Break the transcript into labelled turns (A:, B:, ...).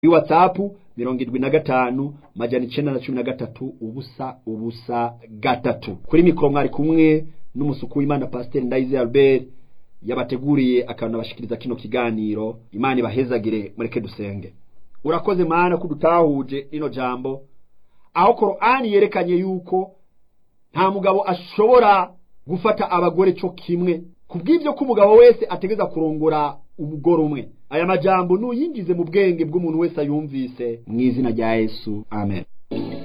A: kuri whatsapp mirongo indwi na gatanu majana icenda na cumi na gatatu ubusa ubusa gatatu kuri mikoro mwari kumwe n'umusuku w'imana pasiteri ndayize albert yabateguriye akanabashikiriza kino kiganiro imana ibahezagire mureke dusenge urakoze mana ko udutahuje rino jambo aho korani yerekanye yuko nta mugabo ashobora gufata abagore cyo kimwe kubw'ibyo ko umugabo wese ategeza kurongora umugore umwe aya majambo nuyinjize mu bwenge bw'umuntu wese ayumvise mu izina rya yesu amen